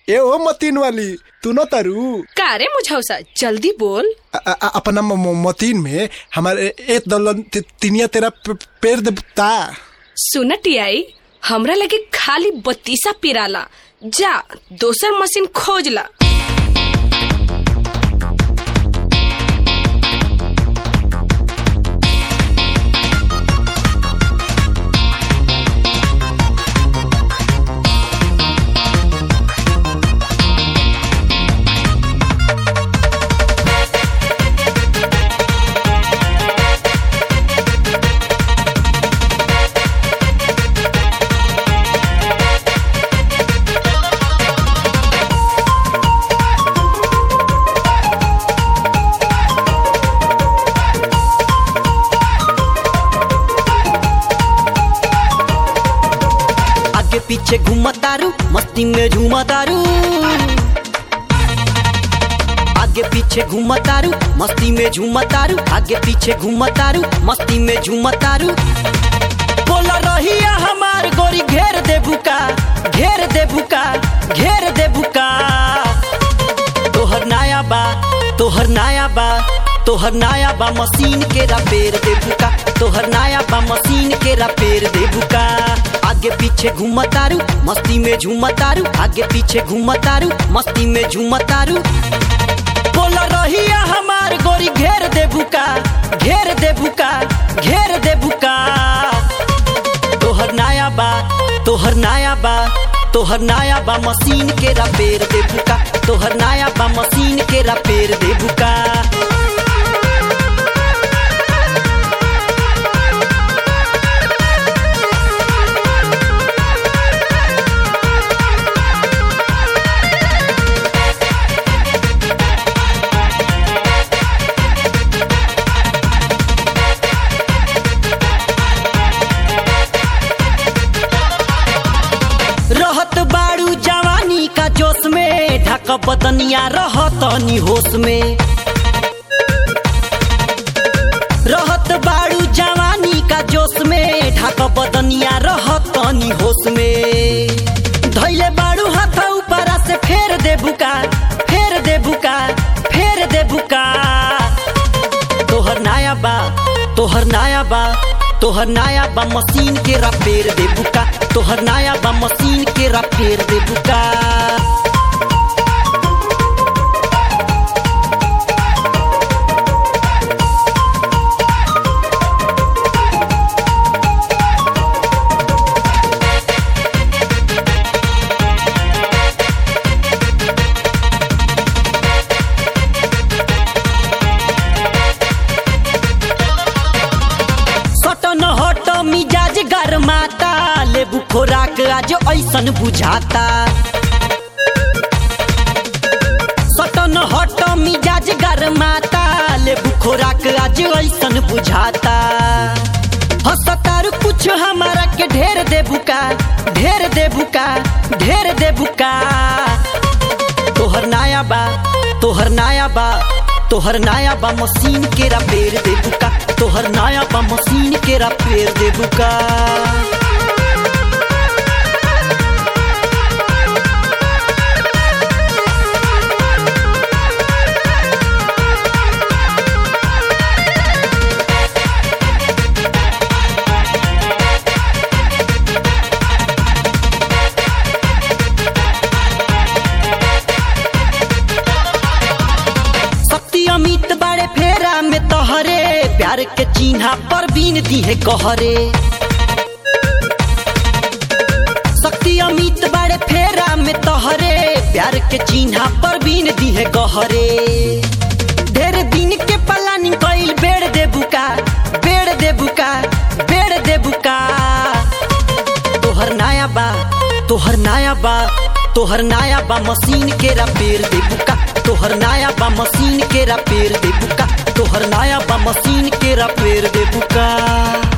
ए ओ मतीन वाली तू न तारू का रे मुझौसा जल्दी बोल अ- अ- अपना म- म- मतीन में हमारे एक दलन ति- तिनिया तेरा पे- पेड़ देता सुन टियाई हमरा लगे खाली बत्तीसा पिराला जा दोसर मशीन खोज ला आगे पीछे घूमतारू मस्ती में झूमतारू आगे पीछे घूमतारू मस्ती में झूमतारू आगे पीछे घूमतारू मस्ती में झूमतारू बोल रही हमार गोरी घेर दे बुका घेर दे बुका घेर दे बुका तोहर नाया बा तोहर नाया बा तोहर नाया बा मशीन के रपेर दे बुका तोहर नाया बा मशीन के रपेर दे बुका आगे पीछे घूमतारू मस्ती में झूमतारू आगे पीछे घूमतारू मस्ती में झूमतारू बोल रही हमार गोरी घेर दे बुका घेर दे बुका घेर दे बुका तोहर नाया बा तोहर नाया बा तोहर नाया बा मशीन के रपेर दे बुका तोहर नाया बा मशीन के रपेर दे बुका रहत बाड़ू जवानी का जोश में ढक बदनिया रहत नी होश में रहत बाड़ू जवानी का जोश में ढक बदनिया रहत नी होश में धैले बाड़ू हाथ ऊपरा से फेर दे बुका फेर दे बुका फेर दे बुका तोहर नाया बा तोहर नाया बा तोहर नाया बा मशीन के रपेर दे बुका तोहर नाया बा मशीन के रपेर दे बुका सटन हट मिजाज गरमाता लेबू खोराक आज ऐसन बुझाता सटन हट मिजाज गरमाता लेबू खोराक आज ऐसन बुझाता हसतारू कुछ हमारा के ढेर दे बुका ढेर दे बुका ढेर दे बुका तोहर नाया बा तोहर नाया बा तोहर नाया बा मशीन के रपेर दे बुका तोहर नाया बा मशीन के रपेर दे बुका शक्ति अमित बाड़े फेरा में तोहरे प्यार के चिन्हा पर बीन दी है कहरे शक्ति अमित बाड़े फेरा में तोहरे प्यार के चिन्हा पर बीन दी है गहरे ढेर दिन के प्लानिंग कइल बेड़ दे बुका बेड़ दे बुका बेड़ दे बुका तोहर नाया बा तोहर नाया बा तोहर नाया बा मशीन के रपेर दे बुका तोहर नाया बा मशीन के रपेर दे बुका तोहर नाया बा मशीन के रपेर दे बुका